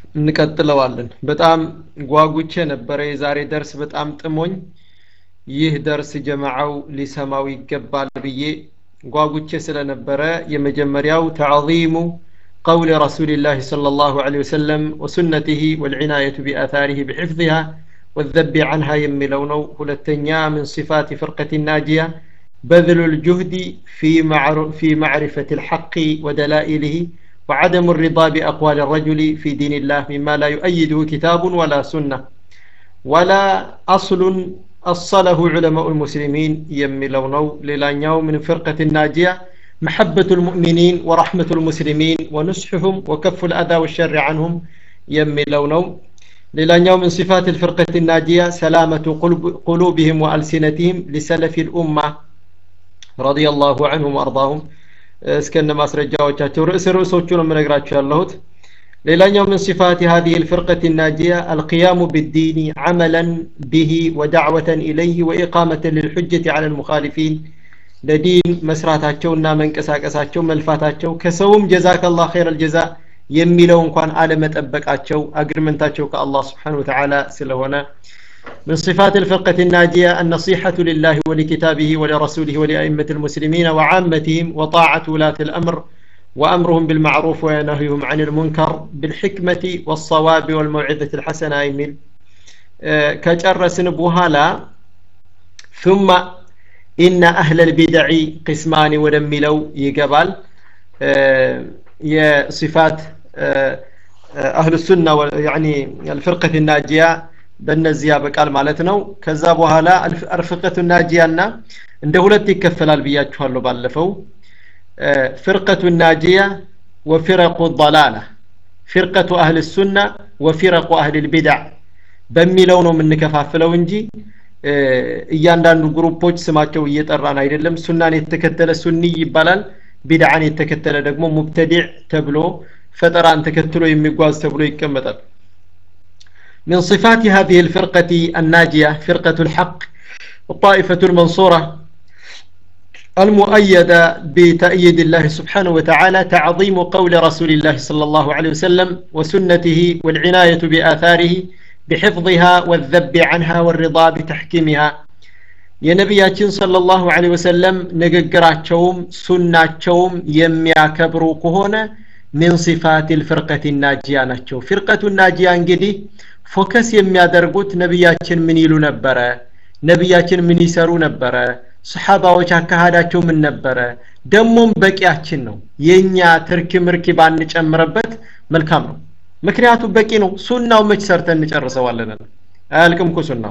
እንቀጥለዋለን በጣም ጓጉቼ ነበረ የዛሬ ደርስ በጣም ጥሞኝ ይህ ደርስ ጀማዓው ሊሰማው ይገባል ብዬ ጓጉቼ ስለነበረ የመጀመሪያው ተዕظሙ قول رسول الله صلى الله عليه وسلم وسنته والعناية بآثاره بحفظها والذب عنها يملونو هلتنيا من صفات فرقة الناجية بذل الجهد في, معر في معرفة الحق ودلائله وعدم الرضا بأقوال الرجل في دين الله مما لا يؤيده كتاب ولا سنة ولا أصل أصله علماء المسلمين يملونو للانيو من فرقة الناجية محبة المؤمنين ورحمة المسلمين ونصحهم وكف الأذى والشر عنهم يملونو للانيو من صفات الفرقة الناجية سلامة قلوب قلوبهم وألسنتهم لسلف الأمة رضي الله عنهم وأرضاهم እስከነ ማስረጃዎቻቸው ርዕስ ርዕሶቹ ነው የምነግራችሁ ያለሁት ሌላኛው من صفات هذه الفرقة الناجية القيام بالدين عملا به ودعوة إليه وإقامة للحجة على المخالفين ለዲን መስራታቸውና መንቀሳቀሳቸው መልፋታቸው ከሰውም ጀዛከ ላህ ኸይረ ልጀዛ የሚለው እንኳን አለመጠበቃቸው አግሪመንታቸው ከአላህ ስብሓን ወተዓላ ስለሆነ من صفات الفرقة الناجية النصيحة لله ولكتابه ولرسوله ولأئمة المسلمين وعامتهم وطاعة ولاة الأمر وأمرهم بالمعروف ونهيهم عن المنكر بالحكمة والصواب والموعظة الحسنة يميل أه كجرسن بوهالا ثم إن أهل البدع قسمان ودملو يقبل أه يا صفات أه أهل السنة يعني الفرقة الناجية በእነዚያ በቃል ማለት ነው ከዛ በኋላ አርፍቀቱ ናጂያና እንደ ሁለት ይከፈላል ብያችኋለሁ ባለፈው ፍርቀቱ ናጂያ ወፊረቁ ضላላ ፊርቀቱ አህል ሱና ወፊረቁ አህል ልቢድዕ በሚለው ነው የምንከፋፍለው እንጂ እያንዳንዱ ግሩፖች ስማቸው እየጠራን አይደለም ሱናን የተከተለ ሱኒ ይባላል ቢድዓን የተከተለ ደግሞ ሙብተዲዕ ተብሎ ፈጠራን ተከትሎ የሚጓዝ ተብሎ ይቀመጣል من صفات هذه الفرقة الناجية فرقة الحق الطائفة المنصورة المؤيدة بتأييد الله سبحانه وتعالى تعظيم قول رسول الله صلى الله عليه وسلم وسنته والعناية بآثاره بحفظها والذب عنها والرضا بتحكيمها የነቢያችን ሰለላሁ ዐለይሂ ወሰለም ንግግራቸውም ሱናቸውም የሚያከብሩ ከሆነ ሚን ሲፋት ልፍርቀት ናጂያ ናቸው ፊርቀቱ ናጂያ እንግዲህ ፎከስ የሚያደርጉት ነቢያችን ምን ይሉ ነበረ ነቢያችን ምን ይሰሩ ነበረ ሰሓባዎች አካሃዳቸው ምን ነበረ ደሞም በቂያችን ነው የእኛ ትርኪ ምርኪ ባንጨምረበት መልካም ነው ምክንያቱም በቂ ነው ሱናው መች ሰርተን እንጨርሰዋለን አያልቅም እኮ ሱናው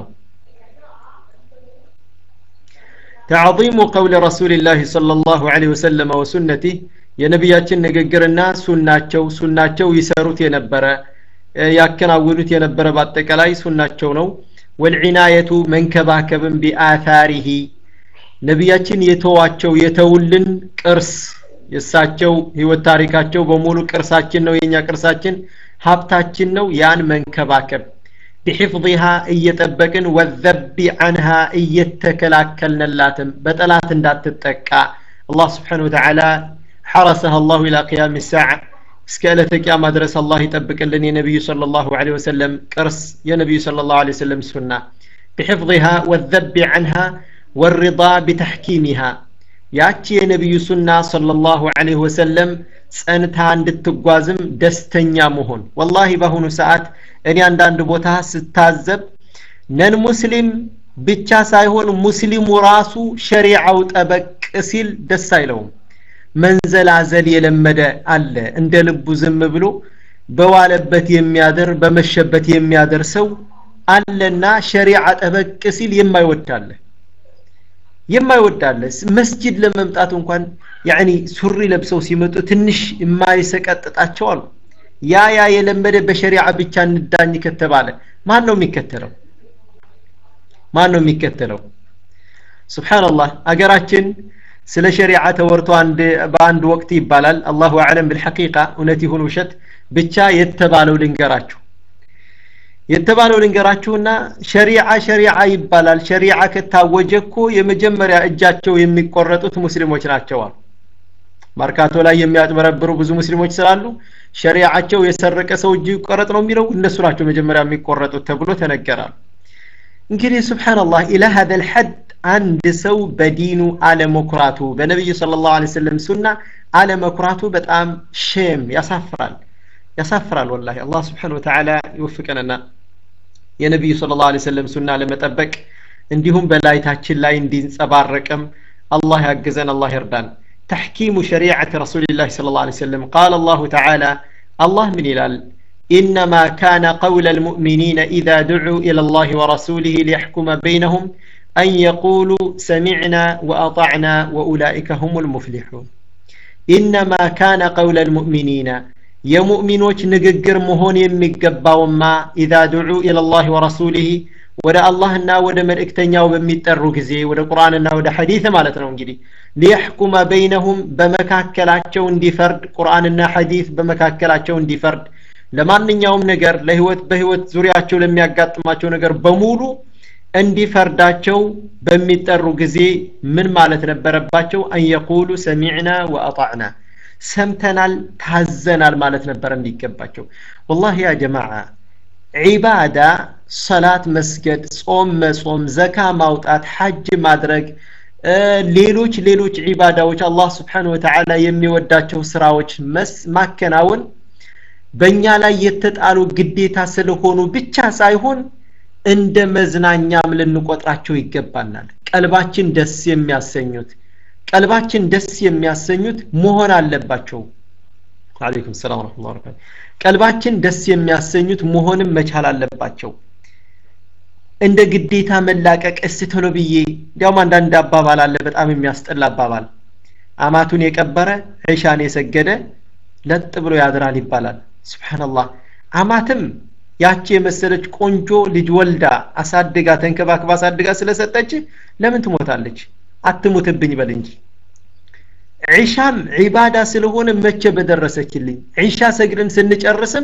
تعظيم قول رسول الله صلى الله عليه وسلم وسنته የነቢያችን ንግግርና ሱናቸው ሱናቸው ይሰሩት የነበረ ያከናውኑት የነበረ በአጠቃላይ ሱናቸው ነው ወልዒናየቱ መንከባከብን ቢአታሪሂ ነቢያችን የተዋቸው የተውልን ቅርስ የእሳቸው ህይወት ታሪካቸው በሙሉ ቅርሳችን ነው የኛ ቅርሳችን ሀብታችን ነው ያን መንከባከብ ቢሕፍظሃ እየጠበቅን ወዘቢ አንሃ እየተከላከልንላትም በጠላት እንዳትጠቃ አላህ ስብሓን ወተዓላ حرسها الله إلى قيام الساعة اسكالة قيامة درس الله يطبق لنا النبي صلى الله عليه وسلم كرس يا نبي صلى الله عليه وسلم سنة بحفظها والذب عنها والرضا بتحكيمها ያቺ የነቢዩ ሱና ሰለላሁ ዐለይሂ ወሰለም ጸንታ እንድትጓዝም ደስተኛ መሆን ወላሂ በአሁኑ ሰዓት እኔ አንዳንድ ቦታ ስታዘብ ነን ሙስሊም ብቻ ሳይሆን ሙስሊሙ ራሱ ሸሪዓው ጠበቅ ሲል ደስ አይለውም መንዘላዘል የለመደ አለ እንደ ልቡ ዝም ብሎ በዋለበት የሚያደር በመሸበት የሚያደር ሰው አለና ሸሪዓ ጠበቅ ሲል የማይወዳለ የማይወዳለ መስጂድ ለመምጣት እንኳን ያኒ ሱሪ ለብሰው ሲመጡ ትንሽ የማይሰቀጥጣቸው አሉ ያ ያ የለመደ በሸሪዓ ብቻ እንዳኝ ከተባለ ማን ነው የሚከተለው ማን ነው የሚከተለው ስብሓንላህ አገራችን ስለ ሸሪዓ ተወርቶ አንድ በአንድ ወቅት ይባላል አላሁ አዕለም ብልሐቂቃ እውነት ይሁን ውሸት ብቻ የተባለው ልንገራችሁ የተባለው ልንገራችሁና ሸሪዓ ሸሪዓ ይባላል ሸሪዓ ከታወጀ እኮ የመጀመሪያ እጃቸው የሚቆረጡት ሙስሊሞች ናቸዋል ማርካቶ ላይ የሚያጭበረብሩ ብዙ ሙስሊሞች ስላሉ ሸሪዓቸው የሰረቀ ሰው እጅ ይቆረጥ ነው የሚለው እነሱ ናቸው መጀመሪያ የሚቆረጡት ተብሎ ተነገራል እንግዲህ ስብሓንላህ ኢላ ሀዘ ልሐድ አንድ ሰው በዲኑ አለመኩራቱ በነቢዩ ስለ ላሁ ሰለም ሱና አለመኩራቱ በጣም ሼም ያሳፍራል ያሳፍራል ወላሂ አላህ ስብሓን ወተዓላ ይወፍቀንና የነቢዩ ስለ ላሁ ሰለም ሱና ለመጠበቅ እንዲሁም በላይታችን ላይ እንዲንጸባረቅም الله يعجزنا الله يردان تحكيم شريعة رسول الله صلى الله عليه وسلم قال الله تعالى الله من إلال إنما كان قول المؤمنين إذا دعوا إلى الله ورسوله ليحكم بينهم أن يقولوا سمعنا وأطعنا وأولئك هم المفلحون إنما كان قول المؤمنين يا مؤمنوች ንግግር መሆን የሚገባውማ إذا دعوا إلى الله ورسوله ወደ አላህና ወደ መልእክተኛው በሚጠሩ ጊዜ ወደ ቁርአንና ወደ ሐዲት ማለት ነው እንግዲህ ሊያሕኩመ በይነሁም በመካከላቸው እንዲፈርድ ቁርአንና ሐዲት በመካከላቸው እንዲፈርድ ለማንኛውም ነገር ለህይወት በህይወት ዙሪያቸው ለሚያጋጥማቸው ነገር በሙሉ እንዲፈርዳቸው በሚጠሩ ጊዜ ምን ማለት ነበረባቸው አንየቁሉ ሰሚዕና ወአጣዕና ሰምተናል ታዘናል ማለት ነበር እንዲገባቸው ወላሂ ያ ጀማዓ ዒባዳ ሰላት መስገድ ጾም መጾም ዘካ ማውጣት ሐጅ ማድረግ ሌሎች ሌሎች ዒባዳዎች አላህ ስብሓን ወተዓላ የሚወዳቸው ስራዎች ማከናወን በእኛ ላይ የተጣሉ ግዴታ ስለሆኑ ብቻ ሳይሆን እንደ መዝናኛም ልንቆጥራቸው ይገባናል ቀልባችን ደስ የሚያሰኙት ቀልባችን ደስ የሚያሰኙት መሆን አለባቸው አለይኩም ሰላም ረመቱላ በረካቱ ቀልባችን ደስ የሚያሰኙት መሆንም መቻል አለባቸው እንደ ግዴታ መላቀቅ እስቲ ቶሎ ብዬ እንዲያውም አንዳንድ አባባል አለ በጣም የሚያስጠላ አባባል አማቱን የቀበረ ዒሻን የሰገደ ለጥ ብሎ ያድራል ይባላል ስብሓንላህ አማትም ያቺ የመሰለች ቆንጆ ልጅ ወልዳ አሳድጋ ተንከባክባ አሳድጋ ስለሰጠች ለምን ትሞታለች አትሙትብኝ በል እንጂ ዒሻም ዒባዳ ስለሆነ መቼ በደረሰችልኝ ዒሻ ሰግድን ስንጨርስም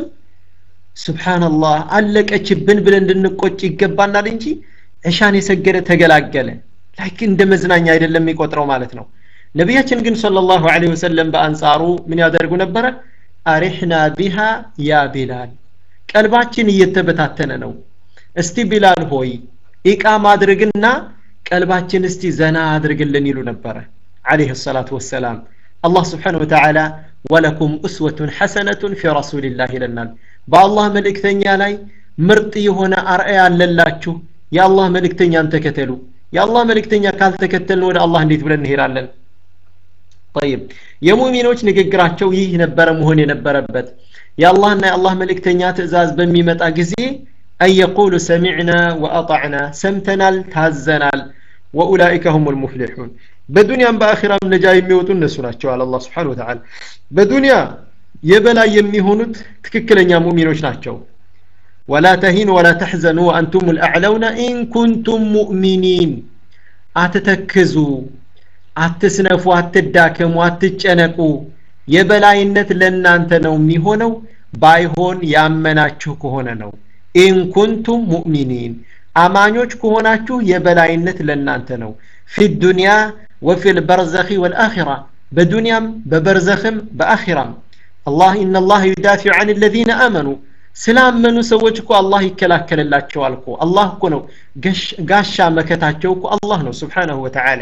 ስብሓንላህ አለቀችብን ብለን እንድንቆጭ ይገባናል እንጂ ዒሻን የሰገደ ተገላገለ ላይክ እንደ መዝናኛ አይደለም የሚቆጥረው ማለት ነው ነቢያችን ግን صلى الله عليه وسلم በአንጻሩ ምን ያደርጉ ነበረ አሪሕና ቢሃ ያ ቢላል ቀልባችን እየተበታተነ ነው እስቲ ቢላል ሆይ ኢቃም አድርግና ቀልባችን እስቲ ዘና አድርግልን ይሉ ነበረ عليه الصلاة والسلام الله سبحانه وتعالى ولكم أسوة حسنة في رسول الله لنا بالله ملكتن لاي ምርጥ የሆነ አርአያ አለላችሁ የአላህ መልእክተኛን ተከተሉ የአላህ መልእክተኛ ካልተከተልን ወደ አላህ እንዴት ብለን እንሄዳለን طيب የሙሚኖች ንግግራቸው ይህ ነበረ መሆን የነበረበት የአላህና የአላህ መልእክተኛ ትእዛዝ በሚመጣ ጊዜ አየቁሉ ሰሚዕና ወአጣዕና ሰምተናል ታዘናል ወኡላኢከ ሁም ልሙፍሊሑን በዱንያም በአኺራም ነጃ የሚወጡ እነሱ ናቸው አለ አላህ ስብሓን ወተዓላ በዱንያ የበላይ የሚሆኑት ትክክለኛ ሙእሚኖች ናቸው ወላ ተሂኑ ወላ ተሕዘኑ ወአንቱም ልአዕለውነ ኢን ኩንቱም ሙእሚኒን አትተክዙ አትስነፉ አትዳከሙ አትጨነቁ የበላይነት ለእናንተ ነው የሚሆነው ባይሆን ያመናችሁ ከሆነ ነው ኢን ኩንቱም ሙእሚኒን አማኞች ከሆናችሁ የበላይነት ለእናንተ ነው ፊ ዱንያ ወፊ ልበርዘኺ ወልአኺራ በዱንያም በበርዘኽም በአኺራም አላህ ኢነ ላህ ዩዳፊዑ አን ለዚነ አመኑ ስላመኑ ሰዎች እኮ አላህ ይከላከልላቸዋል እኮ አላህ እኮ ነው ጋሻ መከታቸው እኮ አላህ ነው ስብሓነሁ ወተዓላ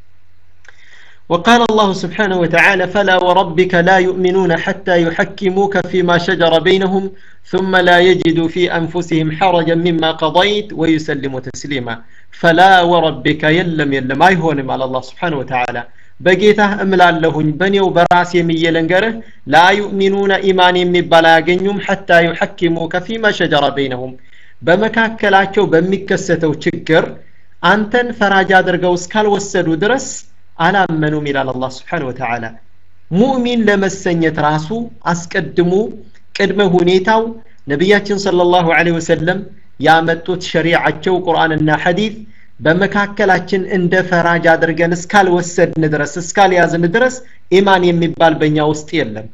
وقال الله سبحانه وتعالى فلا وربك لا يؤمنون حتى يحكموك فيما شجر بينهم ثم لا يجدوا في أنفسهم حرجا مما قضيت ويسلموا تسليما فلا وربك يلم يلم أي هون على الله سبحانه وتعالى በጌታህ እምላለሁኝ በእኔው በራሴ የሚየለንገርህ ላ ዩእሚኑነ ኢማን የሚባል አያገኙም ሐታ ዩሐኪሙከ ፊማ ሸጀረ በይነሁም በመካከላቸው በሚከሰተው ችግር አንተን ፈራጅ አድርገው እስካልወሰዱ ድረስ አላመኑም ይላል አላህ ስብሓን ወተዓላ ሙእሚን ለመሰኘት ራሱ አስቀድሞ ቅድመ ሁኔታው ነቢያችን صلى الله عليه وسلم ያመጡት ሸሪዓቸው ቁርአንና ሐዲት በመካከላችን እንደ ፈራጅ አድርገን እስካልወሰድን ድረስ እስካልያዝን ድረስ ኢማን የሚባል በእኛ ውስጥ የለም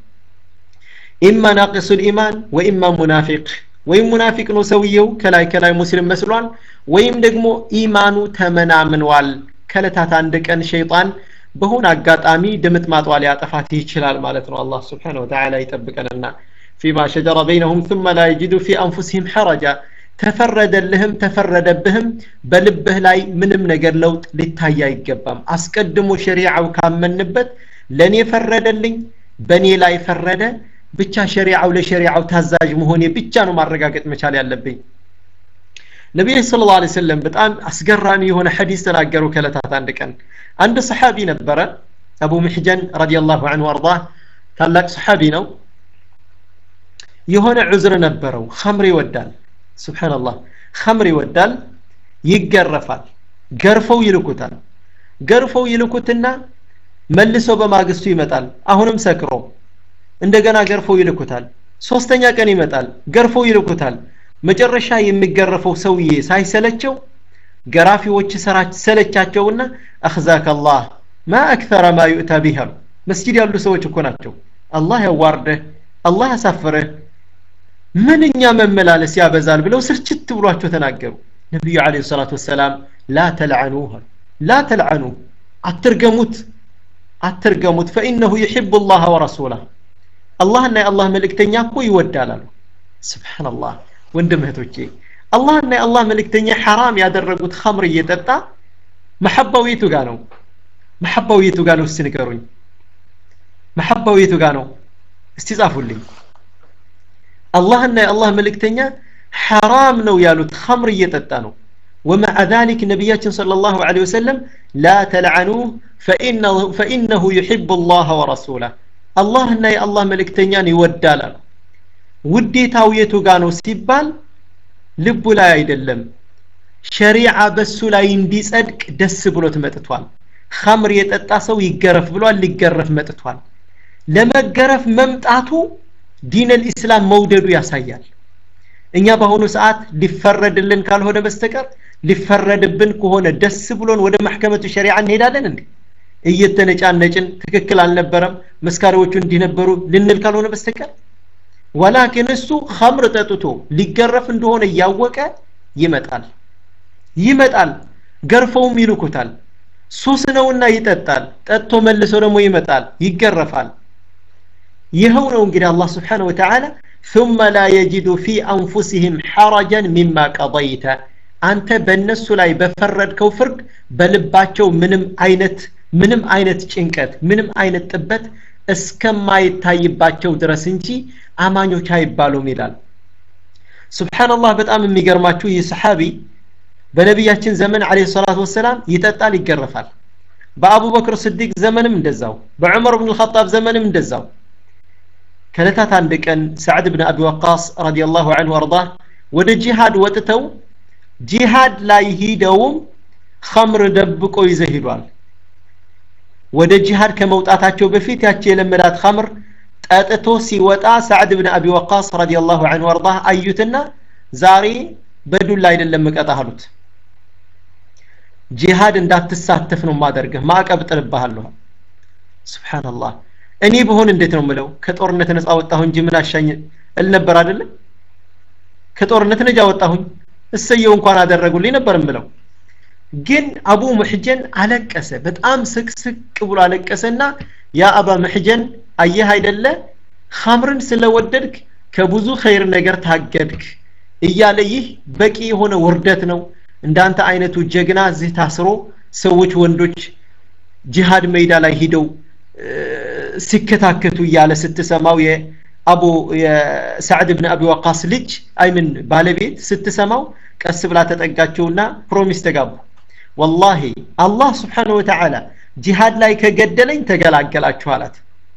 ኢማ ናቅሱ ልኢማን ወኢማ ሙናፊቅ ወይም ሙናፊቅ ነው ሰውየው ከላይ ከላይ ሙስሊም መስሏል ወይም ደግሞ ኢማኑ ተመናምኗል ከለታት አንድ ቀን ሸይጣን በሆነ አጋጣሚ ድምጥማጧ ሊያጠፋት ይችላል ማለት ነው አላህ ስብሓን ወተዓላ ይጠብቀንና ፊማ ሸጀረ በይነሁም ثم لا يجدوا في أنفسهم حرجا ተፈረደልህም ተፈረደብህም በልብህ ላይ ምንም ነገር ለውጥ ሊታይ አይገባም አስቀድሞ ሸሪዓው ካመንበት ለእኔ ፈረደልኝ በእኔ ላይ ፈረደ ብቻ ሸሪዓው ለሸሪዓው ታዛዥ መሆኔ ብቻ ነው ማረጋገጥ መቻል ያለብኝ ነቢይ ስለ ላ ሰለም በጣም አስገራሚ የሆነ ሐዲስ ተናገሩ ከለታት አንድ ቀን አንድ ሰሓቢ ነበረ አቡ ምሕጀን ረዲየላሁ አንሁ አርዳ ታላቅ ሰሓቢ ነው የሆነ ዑዝር ነበረው ኸምር ይወዳል ስብሓንላህ ኸምር ይወዳል ይገረፋል ገርፈው ይልኩታል ገርፈው ይልኩትና መልሶ በማግስቱ ይመጣል አሁንም ሰክሮ እንደገና ገርፈው ይልኩታል ሶስተኛ ቀን ይመጣል ገርፈው ይልኩታል መጨረሻ የሚገረፈው ሰውዬ ሳይሰለቸው ገራፊዎች ሰለቻቸውና አኽዛከ አላህ ማ አክተረ ማ ዩእታ ቢህ አሉ መስጂድ ያሉ ሰዎች እኮ ናቸው አላህ ያዋርደህ አላህ ያሳፍረህ ምንኛ መመላለስ ያበዛል ብለው ስርችት ብሏቸው ተናገሩ ነቢዩ አለ ሰላት ወሰላም ላ ተልዓኑ ላ ተልዓኑ አትርገሙት አትርገሙት ፈኢነሁ ዩሕቡ ላህ ወረሱላህ አላህና የአላህ መልእክተኛ እኮ ይወዳል አሉ ስብሓንላህ ወንድም እህቶቼ አላህና የአላህ መልእክተኛ ሐራም ያደረጉት ኸምር እየጠጣ መሐባው የቱ ጋ ነው መሐባው የቱ ጋ ነው እስቲ ንገሩኝ መሐባው የቱ ጋ ነው እስቲ ጻፉልኝ አላህና የአላህ መልእክተኛ ሐራም ነው ያሉት ኸምር እየጠጣ ነው ومع ذلك نبياتنا صلى الله عليه وسلم لا تلعنوه فإنه, فإنه يحب الله ورسوله الله እና የአላህ መልእክተኛን ይወዳል አሉ ውዴታው የቱ ጋ ነው ሲባል ልቡ ላይ አይደለም ሸሪዓ በሱ ላይ እንዲጸድቅ ደስ ብሎት መጥቷል ኸምር የጠጣ ሰው ይገረፍ ብሏል ሊገረፍ መጥቷል ለመገረፍ መምጣቱ ዲን ልኢስላም መውደዱ ያሳያል እኛ በአሁኑ ሰዓት ሊፈረድልን ካልሆነ በስተቀር ሊፈረድብን ከሆነ ደስ ብሎን ወደ ማሕከመቱ ሸሪዓ እንሄዳለን እንዴ እየተነጫነጭን ትክክል አልነበረም መስካሪዎቹ እንዲህ ነበሩ ልንል ካልሆነ በስተቀር ወላኪን እሱ ኸምር ጠጥቶ ሊገረፍ እንደሆነ እያወቀ ይመጣል ይመጣል ገርፈውም ይልኩታል ሱስ ነውና ይጠጣል ጠጥቶ መልሶ ደግሞ ይመጣል ይገረፋል ይኸው ነው እንግዲህ አላህ ስብሓን ወተዓላ ثم لا يجد في أنفسهم حرجا مما قضيت አንተ በእነሱ ላይ በፈረድከው ፍርድ በልባቸው ምንም አይነት ምንም አይነት ጭንቀት ምንም አይነት ጥበት እስከማይታይባቸው ድረስ እንጂ አማኞች አይባሉም ይላል ስብሓንላህ በጣም የሚገርማችሁ ይህ ሰሓቢ በነቢያችን ዘመን አለ ሰላት ወሰላም ይጠጣል ይገረፋል በአቡበክር ስዲቅ ዘመንም እንደዛው በዑመር ብን ልኸጣብ ዘመንም እንደዛው ከለታት አንድ ቀን ሰዕድ ብን አቢ ወቃስ ረዲየላሁ አንሁ አርዳ ወደ ጂሃድ ወጥተው ጂሃድ ላይ ሂደውም ኸምር ደብቆ ይዘ ሂዷል ወደ ጂሃድ ከመውጣታቸው በፊት ያቺ የለመዳት ኸምር ጠጥቶ ሲወጣ ሳዕድ ብን አቢ ወቃስ ረዲየላሁ አንሁ አርዳ አዩትና ዛሬ በዱላ አይደለም እቀጣህ አሉት ጂሃድ እንዳትሳተፍ ነው ማደርግህ ማዕቀብ ጥልብሃለሁ ስብሓንላህ እኔ በሆን እንዴት ነው ምለው ከጦርነት ነፃ ወጣሁ እንጂ ምን አሻኝ እል ነበር አይደለም ከጦርነት ነጃ ወጣሁኝ እሰየው እንኳን አደረጉልኝ ነበር ምለው ግን አቡ ሙሕጀን አለቀሰ በጣም ስቅስቅ ብሎ አለቀሰና ያ አባ ሙሕጀን አየህ አይደለ ኸምርን ስለወደድክ ከብዙ ኸይር ነገር ታገድክ እያለ ይህ በቂ የሆነ ውርደት ነው እንዳንተ አይነቱ ጀግና እዚህ ታስሮ ሰዎች ወንዶች ጂሃድ ሜዳ ላይ ሂደው ሲከታከቱ እያለ ስትሰማው የአቡ የሳዕድ ብን አቢ ወቃስ ልጅ አይምን ባለቤት ስትሰማው ቀስ ብላ ተጠጋቸውና ፕሮሚስ ተጋቡ ወላሂ አላህ ስብሓንሁ ወተዓላ ጂሃድ ላይ ከገደለኝ ተገላገላችሁ አላት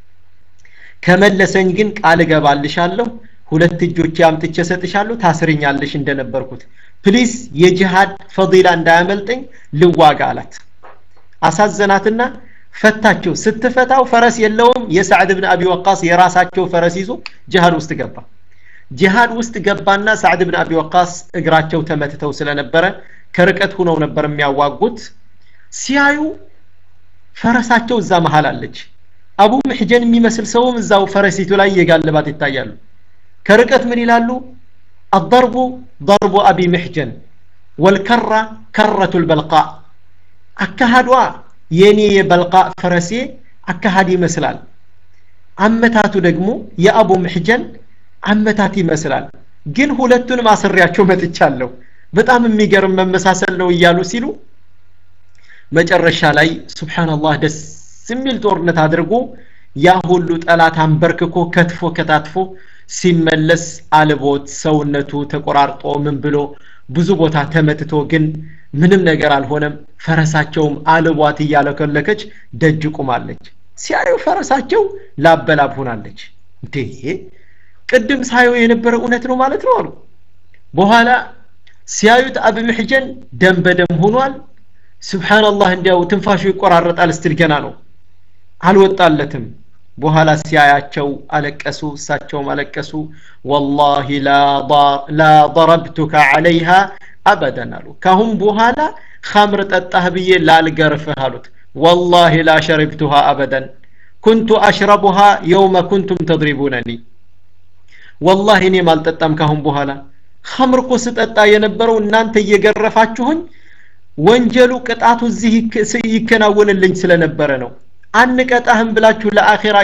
ከመለሰኝ ግን ቃል እገባልሻለሁ ሁለት እጆች አምጥቼ ሰጥሻለሁ ታስርኛለሽ እንደነበርኩት ፕሊስ የጂሃድ ፈዲላ እንዳያመልጠኝ ልዋጋ አላት አሳዘናትና ፈታቸው ስትፈታው ፈረስ የለውም የሳዕድ ብን አቢ ወቃስ የራሳቸው ፈረስ ይዞ ጂሃድ ውስጥ ገባ ጂሃድ ውስጥ ገባና ሳዕድ ብን አቢ ወቃስ እግራቸው ተመትተው ስለነበረ ከርቀት ሁነው ነበር የሚያዋጉት ሲያዩ ፈረሳቸው እዛ መሃል አለች አቡ ምሕጀን የሚመስል ሰውም እዛው ፈረሲቱ ላይ የጋለባት ይታያሉ ከርቀት ምን ይላሉ الضرب ضرب أبي محجن والكرة كرة البلقاء አካሃዷ የኔ የበልቃ ፈረሴ አካሃድ ይመስላል አመታቱ ደግሞ የአቡ ምሕጀን አመታት ይመስላል ግን ሁለቱንም አስሬያቸው መጥቻለሁ በጣም የሚገርም መመሳሰል ነው እያሉ ሲሉ መጨረሻ ላይ ሱብሓነላህ ደስ የሚል ጦርነት አድርጎ ያ ሁሉ ጠላት አንበርክኮ ከትፎ ከታትፎ ሲመለስ አልቦት ሰውነቱ ተቆራርጦ ምን ብሎ ብዙ ቦታ ተመትቶ ግን ምንም ነገር አልሆነም ፈረሳቸውም አልቧት እያለከለከች ደጅ ቁማለች ሲያዩ ፈረሳቸው ላበላብ ሆናለች እንዴ ቅድም ሳየው የነበረ እውነት ነው ማለት ነው አሉ በኋላ ሲያዩት አብ ምሕጀን ደም በደም ሆኗል ስብሓንላህ እንዲያው ትንፋሹ ይቆራረጣል ስትል ገና ነው አልወጣለትም በኋላ ሲያያቸው አለቀሱ እሳቸውም አለቀሱ ወላሂ ላ ضረብቱከ ዓለይሃ አበደን አሉ ካሁን በኋላ ኸምር ጠጣህ ብዬ ላልገርፍህ አሉት ወላሂ ላ ሸሪብቱሃ አበደን ኩንቱ አሽረቡሃ የውመ ኩንቱም ተድሪቡነኒ ወላሂ እኔም አልጠጣም ካሁን በኋላ ኸምር እኮ ስጠጣ የነበረው እናንተ እየገረፋችሁኝ ወንጀሉ ቅጣቱ እዚህ ይከናወንልኝ ስለነበረ ነው አንቀጣህም ብላችሁ ለአኼራ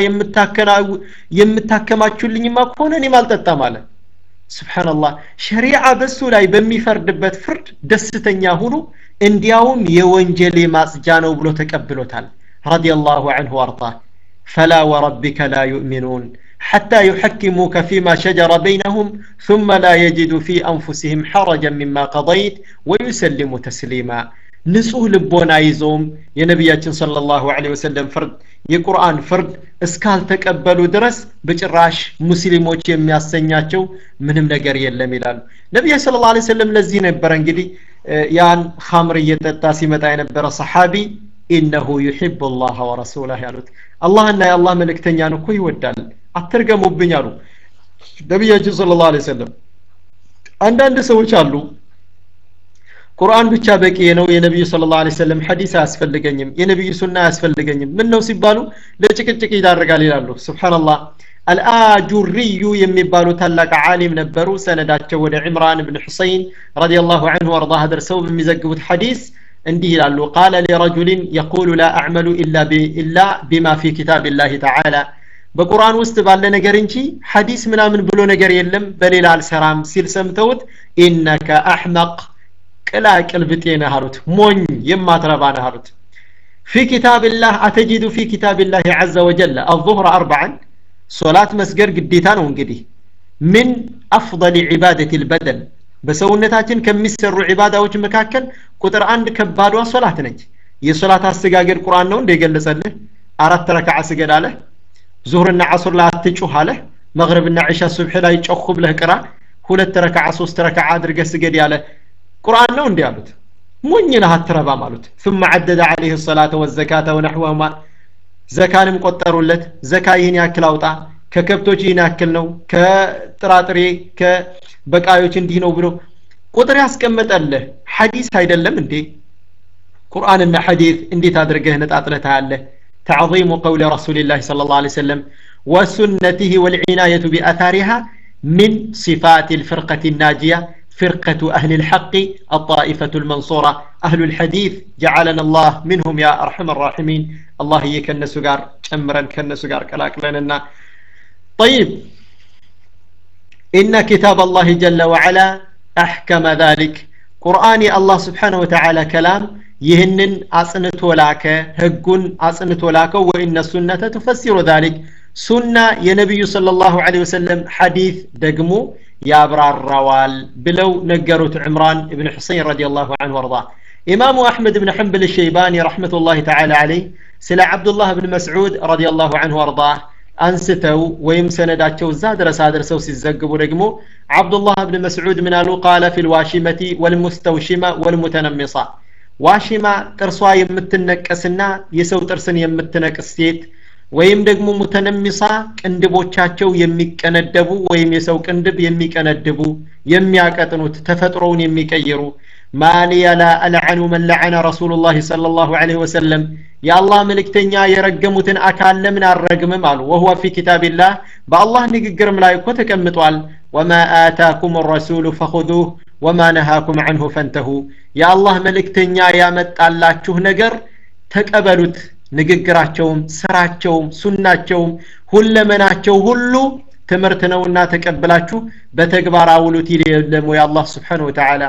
የምታከማችሁልኝማ ከሆነ እኔም አልጠጣም አለ ስብሓንላህ ሸሪዓ በሱ ላይ በሚፈርድበት ፍርድ ደስተኛ ሁኑ እንዲያውም የወንጀሌ ማጽጃ ነው ብሎ ተቀብሎታል ረዲየላሁ አንሁ ወአርዳ ፈላ ወረቢከ ላ ዩእሚኑን حتى يحكموك فيما شجر بينهم ثم لا يجدوا في أنفسهم حرجا مما قضيت ويسلموا تسليما ንጹህ ልቦና ይዘውም የነቢያችን صለ ላሁ ለ ወሰለም ፍርድ የቁርአን ፍርድ እስካልተቀበሉ ድረስ በጭራሽ ሙስሊሞች የሚያሰኛቸው ምንም ነገር የለም ይላሉ ነቢያ ስለ ላ ሰለም ለዚህ ነበረ እንግዲህ ያን ኸምር እየጠጣ ሲመጣ የነበረ ሰሓቢ ኢነሁ ዩሕብ ላህ ወረሱላህ ያሉት አላህና የአላህ መልእክተኛን እኮ ይወዳል አትርገሙብኝ አሉ ነቢያችን ስለ ላ ሰለም አንዳንድ ሰዎች አሉ ቁርአን ብቻ በቂ ነው የነቢዩ ስለ ላ ሰለም ሐዲስ አያስፈልገኝም የነቢዩ ሱና አያስፈልገኝም ምን ነው ሲባሉ ለጭቅጭቅ ይዳርጋል ይላሉ ስብሓንላህ አልአጁርዩ የሚባሉ ታላቅ ዓሊም ነበሩ ሰነዳቸው ወደ ዕምራን ብን ሑሰይን ረዲየላሁ አንሁ ወርዳህ ደርሰው በሚዘግቡት ሐዲስ እንዲህ ይላሉ ቃለ ሊረጁልን የቁሉ ላ አዕመሉ ኢላ ቢማ ፊ ኪታብ ላህ ተዓላ በቁርአን ውስጥ ባለ ነገር እንጂ ሐዲስ ምናምን ብሎ ነገር የለም በሌላ አልሰራም ሲል ሰምተውት ኢነከ አሕመቅ ቅላቅል ብጤ ነህ አሉት ሞኝ የማትረባ ነህ አሉት في كتاب الله أتجد في كتاب الله عز وجل الظهر أربعا صلاة مسجر قديتان وانقدي من أفضل عبادة البدن በሰውነታችን ከሚሰሩ ዒባዳዎች መካከል ቁጥር አንድ ከባዷ ሶላት ነች የሶላት አሰጋገድ ቁርአን ነው እንደ የገለጸልህ አራት ረክዓ ስገድ አለህ ዙህርና ዓሱር ላይ አትጩህ አለህ መግሪብና ዒሻ ሱብሒ ላይ ጮኹ ብለህ ቅራ ሁለት ረክዓ ሶስት ረክዓ አድርገህ ስገድ ያለ ቁርአን ነው እንዲህ አሉት ሞኝ ነህ አትረባም አሉት ثم عدد عليه الصلاة والزكاة ونحوهما ዘካንም ቆጠሩለት ዘካ ይህን ያክል አውጣ ከከብቶች ይህን ያክል ነው ከጥራጥሬ ከበቃዮች እንዲህ ነው ብሎ ቁጥር ያስቀመጠልህ ሐዲስ አይደለም እንዴ ቁርአንና ሐዲስ እንዴት አድርገህ ነጣጥለህ ታያለህ تعظيم قول رسول الله صلى الله عليه وسلم وسنته والعناية بأثارها من صفات الفرقة الناجية فرقة أهل الحق الطائفة المنصورة أهل الحديث جعلنا الله منهم يا أرحم الراحمين الله يكن سجار كمرا كن سجار كلاك لنا طيب إن كتاب الله جل وعلا أحكم ذلك قرآن الله سبحانه وتعالى كلام ይህንን አጽንቶ ላከ ህጉን አጽንቶ ላከው ወኢነ ሱነተ ትፈሲሩ ዛሊክ ሱና የነቢዩ صለ ላሁ ለ ወሰለም ሐዲት ደግሞ ያብራራዋል ብለው ነገሩት ዕምራን እብን ሑሰይን ረዲ ላሁ አንሁ ወርዳ ኢማሙ አሕመድ ብን ሐንበል ሸይባኒ ረሕመቱላህ ተዓላ ዓለይህ ስለ ዓብዱላህ ብን መስዑድ ረዲ ላሁ አንሁ ወርዳ አንስተው ወይም ሰነዳቸው እዛ ድረስ አድርሰው ሲዘግቡ ደግሞ ዓብዱላህ ብን መስዑድ ምን አሉ ቃለ ፊ ልዋሺመቲ ወልሙስተውሽመ ወልሙተነሚሳ ዋሽማ ጥርሷ የምትነቀስና የሰው ጥርስን የምትነቅስ ሴት ወይም ደግሞ ሙተነሚሳ ቅንድቦቻቸው የሚቀነደቡ ወይም የሰው ቅንድብ የሚቀነድቡ የሚያቀጥኑት ተፈጥሮውን የሚቀይሩ ማሊያ ላ አልዐኑ መን ለዐነ ረሱሉ ላህ صለ ላሁ ዐለይሂ ወሰለም የአላህ መልእክተኛ የረገሙትን አካል ለምን አልረግምም አሉ ወሁወ ፊ ኪታቢላህ በአላህ ንግግርም ላይ እኮ ተቀምጧል ወማ አታኩም ረሱሉ ፈኹዙህ ወማ ነሃኩም ዐንሁ ፈንተሁ የአላህ መልእክተኛ ያመጣላችሁ ነገር ተቀበሉት ንግግራቸውም ስራቸውም ሱናቸውም ሁለመናቸው ሁሉ ትምህርት ነውና ተቀብላችሁ በተግባር አውሉት ይል የለም ወይ አላህ ስብሓን ወተዓላ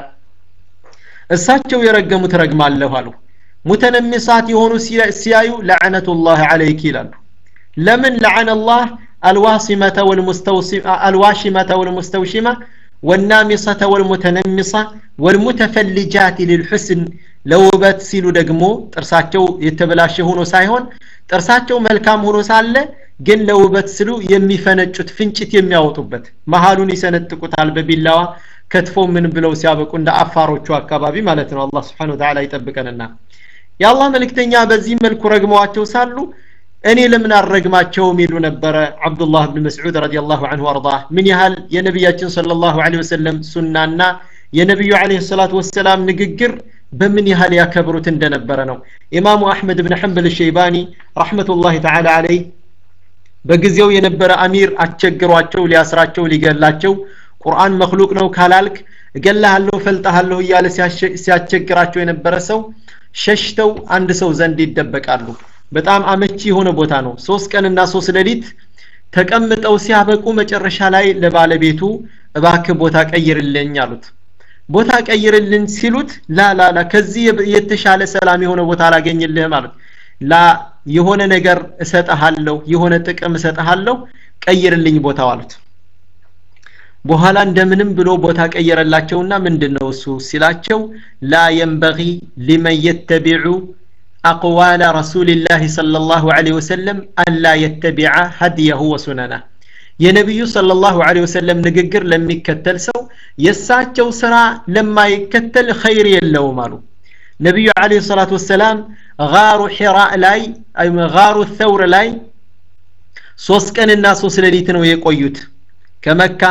እሳቸው የረገሙት ረግማለሁ አሉ ሙተነሚሳት የሆኑ ሲያዩ ለዕነቱላህ አለይክ ይላሉ ለምን ለዐነ ላህ الواصمة الواشمة والمستوشمة والنامصة والمتنمصة والمتفلجات للحسن ለውበት ሲሉ ደግሞ ጥርሳቸው የተበላሸ ሆኖ ሳይሆን ጥርሳቸው መልካም ሆኖ ሳለ ግን ለውበት ስሉ የሚፈነጩት ፍንጭት የሚያወጡበት መሀሉን ይሰነጥቁታል በቢላዋ ከትፎ ምን ብለው ሲያበቁ እንደ አፋሮቹ አካባቢ ማለት ነው አላህ ስብሓን ወተዓላ ይጠብቀንና የአላህ መልእክተኛ በዚህ መልኩ ረግመዋቸው ሳሉ እኔ ለምን አልረግማቸውም ይሉ ነበረ አብዱላህ ብን መስዑድ ረዲየላሁ አንሁ አርዳ ምን ያህል የነቢያችን ሰለላሁ ዐለይሂ ወሰለም ሱናና የነቢዩ ዐለይሂ ሰላቱ ወሰላም ንግግር በምን ያህል ያከብሩት እንደነበረ ነው ኢማሙ አሕመድ ብን ሐንበል ሸይባኒ ረሕመቱላሂ ተዓላ አለይህ በጊዜው የነበረ አሚር አስቸግሯቸው ሊያስራቸው ሊገላቸው ቁርአን መክሉቅ ነው ካላልክ እገላሃለሁ ፈልጠሃለሁ እያለ ሲያስቸግራቸው የነበረ ሰው ሸሽተው አንድ ሰው ዘንድ ይደበቃሉ በጣም አመቺ የሆነ ቦታ ነው ሶስት ቀንና ሶስት ሌሊት ተቀምጠው ሲያበቁ መጨረሻ ላይ ለባለቤቱ እባክ ቦታ ቀይርልኝ አሉት ቦታ ቀይርልን ሲሉት ላ ላ ላ ከዚህ የተሻለ ሰላም የሆነ ቦታ አላገኝልህም አሉት ላ የሆነ ነገር እሰጠሃለሁ የሆነ ጥቅም እሰጠሃለሁ ቀይርልኝ ቦታው አሉት በኋላ እንደምንም ብሎ ቦታ ቀየረላቸውና ምንድን ነው እሱ ሲላቸው ላ የንበጊ ሊመን የተቢዑ أقوال رسول الله صلى الله عليه وسلم ألا يتبع هديه وسننه የነቢዩ ሰለላሁ ዐለይሂ ወሰለም ንግግር ለሚከተል ሰው የእሳቸው ስራ ለማይከተል ኸይር የለውም አሉ ነቢዩ ዐለይሂ ሰላቱ ወሰላም ጋሩ ሒራ ላይ ጋሩ ተውር ላይ ሶስት ቀንና ሶስት ሌሊት ነው የቆዩት ከመካ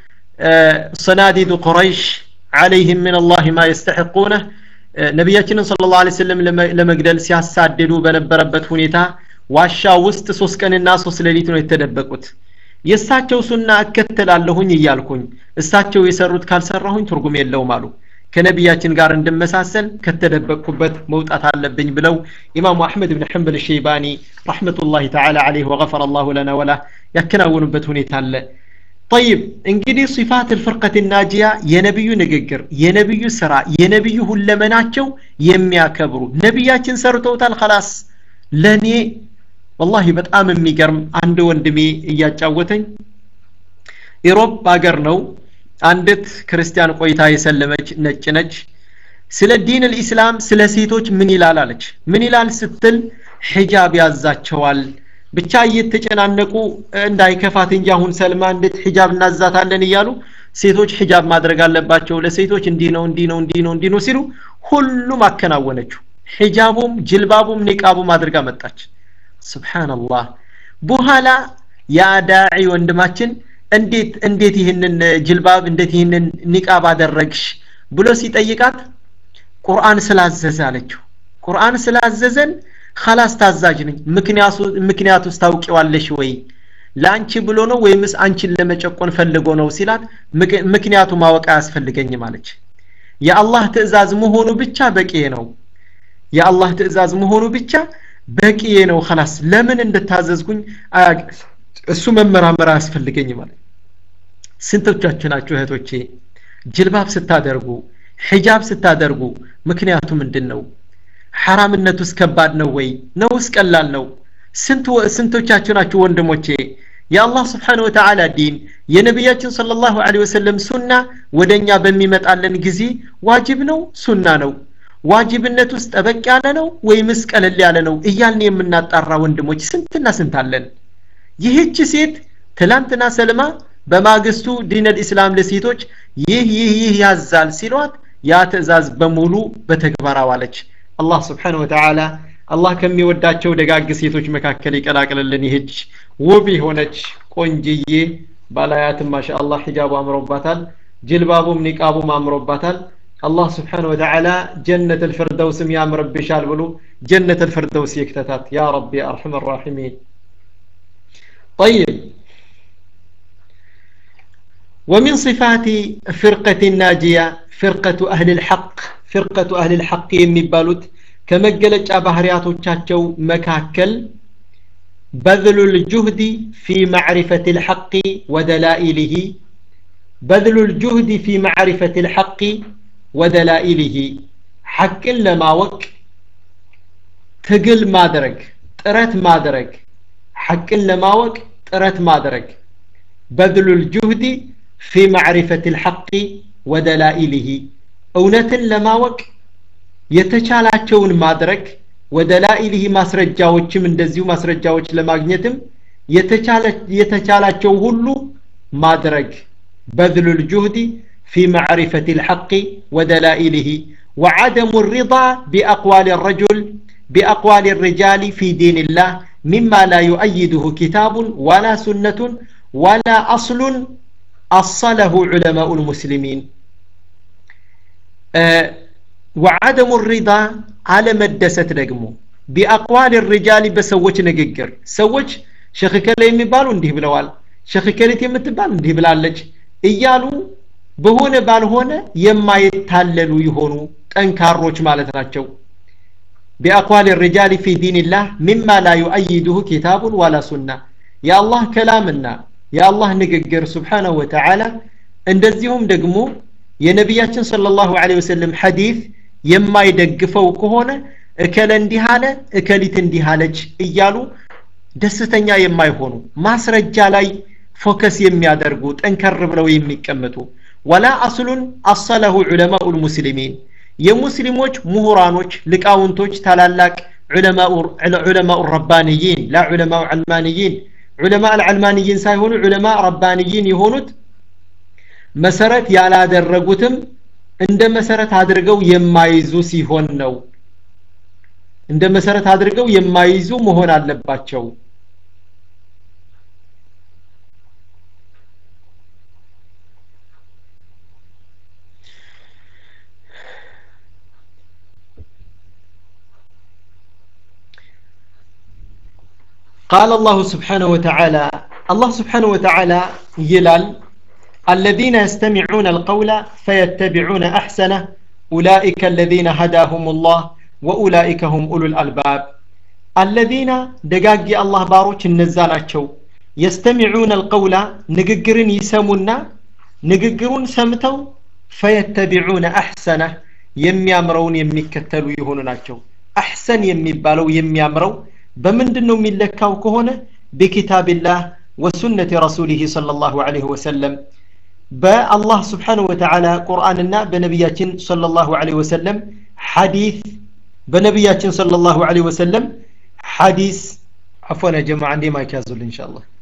ሰናዲዱ ቁረይሽ عليهم من الله ما يستحقونه ነቢያችንን ስለ ላ ሰለም ለመግደል ሲያሳድዱ በነበረበት ሁኔታ ዋሻ ውስጥ ሶስት ቀንና ሶስት ሌሊት ነው የተደበቁት የእሳቸው ሱና እከተላለሁኝ እያልኩኝ እሳቸው የሰሩት ካልሰራሁኝ ትርጉም የለውም አሉ ከነቢያችን ጋር እንድመሳሰል ከተደበቅኩበት መውጣት አለብኝ ብለው ኢማሙ አሕመድ ብን ሐንበል ሸይባኒ ረሕመቱላሂ ተዓላ አለይህ ወገፈረ አላሁ ለና ወላ ያከናውኑበት ሁኔታ አለ طيب እንግዲህ ሲፋት الفرقة الناجية የነብዩ ንግግር የነብዩ ስራ የነብዩ ሁለመናቸው የሚያከብሩ ነቢያችን ሰርተውታል خلاص ለኔ ወላሂ በጣም የሚገርም አንድ ወንድሜ እያጫወተኝ ኢሮፕ ሀገር ነው አንዲት ክርስቲያን ቆይታ የሰለመች ነጭ ነች ስለ ዲን ልኢስላም ስለ ሴቶች ምን ይላል አለች ምን ይላል ስትል ሒጃብ ያዛቸዋል ብቻ እየተጨናነቁ እንዳይከፋት እንጂ አሁን ሰልማ እንዴት ሒጃብ እናዛታለን እያሉ ሴቶች ሒጃብ ማድረግ አለባቸው ለሴቶች እንዲህ ነው እንዲህ ነው እንዲህ ነው እንዲህ ነው ሲሉ ሁሉም አከናወነችው ሒጃቡም ጅልባቡም ኒቃቡም አድርጋ መጣች ስብሓንላህ በኋላ ያ ዳዒ ወንድማችን እንዴት እንዴት ይህንን ጅልባብ እንዴት ይህንን ኒቃብ አደረግሽ ብሎ ሲጠይቃት ቁርአን ስላዘዘ አለችው ቁርአን ስላዘዘን خلاص ታዛዥ ነኝ ምክንያቱ ውስጥ ታውቂዋለሽ ወይ ለአንቺ ብሎ ነው ወይምስ አንቺን ለመጨቆን ፈልጎ ነው ሲላት ምክንያቱ ማወቅ አያስፈልገኝም አለች የአላህ ትእዛዝ መሆኑ ብቻ በቂ ነው የአላህ ትእዛዝ መሆኑ ብቻ በቂ ነው خلاص ለምን እንድታዘዝኩኝ እሱ መመራመር አያስፈልገኝም ማለት ስንቶቻችሁ ናችሁ እህቶቼ ጅልባብ ስታደርጉ ሒጃብ ስታደርጉ ምክንያቱ ምንድን ነው ሐራምነቱስ ከባድ ነው ወይ ነውስ ቀላል ነው ስንቶቻችሁ ናችሁ ወንድሞቼ የአላህ ስብሓን ወተዓላ ዲን የነቢያችን صለ ላሁ ለ ወሰለም ሱና ወደ እኛ በሚመጣለን ጊዜ ዋጅብ ነው ሱና ነው ዋጅብነት ውስጥ ጠበቅ ያለ ነው ወይምስ ቀለል ያለ ነው እያልን የምናጣራ ወንድሞች ስንትና ስንት አለን ይህች ሴት ትላንትና ሰልማ በማግስቱ ዲን ልእስላም ለሴቶች ይህ ይህ ይህ ያዛል ሲሏት ያ ትእዛዝ በሙሉ በተግባር አዋለች አላህ ስብሓን ወተዓላ አላህ ከሚወዳቸው ደጋግ ሴቶች መካከል ይቀላቅልልን ይህች ውብ የሆነች ቆንጅዬ ባላያትም ማሻ አላህ ሒጃቡ አምሮባታል ጅልባቡም ኒቃቡም አምሮባታል አላህ ስብሓን ወተዓላ ጀነት ልፍርደውስም ያምርብሻል ብሎ ጀነት ልፍርደውስ ይክተታት ያ ረቢ አርሐም ራሒሚን طيب ومن صفات فرقة الناجية فرقة أهل الحق فرقة أهل الحق يمبالوت ከመገለጫ ባህሪያቶቻቸው መካከል بذل الجهد في معرفة الحق ودلائله بذل الجهد في معرفة الحق ودلائله حق لما وك تقل ما درك ጥረት ማድረግ ሐቅን ለማወቅ ጥረት ማድረግ በذل الجهد في معرفة الحق ودلائله እውነትን ለማወቅ የተቻላቸውን ማድረግ ወደ ላኢሊህ ማስረጃዎችም እንደዚሁ ማስረጃዎች ለማግኘትም የተቻላቸው ሁሉ ማድረግ በذل الجهد في معرفة الحق ودلائله وعدم الرضا بأقوال الرجل بأقوال الرجال في دين الله مما لا يؤيده كتاب ولا سنة ولا أصل أصله علماء المسلمين أه وعدم الرضا على مدست دقمو بأقوال الرجال بسوش نققر سوش شيخ كلا يمبالو انديه بلوال شيخ كلا يمتبال انديه بلالج እያሉ በሆነ ባልሆነ የማይታለሉ የሆኑ ጠንካሮች ማለት ናቸው بأقوال الرجال في دين الله مما لا يؤيده كتاب ولا سنة يا الله كلامنا يا الله نققر سبحانه وتعالى እንደዚሁም ደግሞ የነቢያችን ሰለላሁ ዐለይሂ ወሰለም ሐዲስ የማይደግፈው ከሆነ እከለ እንዲህ አለ እከሊት እንዲህ አለች እያሉ ደስተኛ የማይሆኑ ማስረጃ ላይ ፎከስ የሚያደርጉ ጠንከር ብለው የሚቀመጡ ወላ አስሉን አሰለሁ ዑለማኡ ልሙስሊሚን የሙስሊሞች ምሁራኖች ልቃውንቶች ታላላቅ ዑለማኡ ረባንይን ላ ዑለማኡ ዓልማንይን ዑለማ አልዓልማንይን ሳይሆኑ ዑለማ ረባንይን የሆኑት መሰረት ያላደረጉትም እንደ መሰረት አድርገው የማይዙ ሲሆን ነው እንደ መሰረት አድርገው የማይዙ መሆን አለባቸው قال الله سبحانه وتعالى الله سبحانه وتعالى يلال الذين يستمعون القول فيتبعون أحسنه أولئك الذين هداهم الله وأولئك هم أولو الألباب الذين دقاقي الله باروش النزالاتشو يستمعون القول نققرن يسمونا نققرون سمتو فيتبعون أحسنه የሚያምረውን የሚከተሉ የሆኑ ናቸው አሕሰን የሚባለው የሚያምረው በምንድን ነው የሚለካው ከሆነ በኪታብላህ ወሱነቲ ረሱሊህ صلى الله عليه وسلم በአላህ ስብሓን ወተዓላ ቁርአንና በነቢያችን صلى الله عليه وسلم ሐዲስ በነቢያችን صلى الله عليه وسلم ሐዲስ عفوا يا جماعة عندي ما يكازل إن شاء الله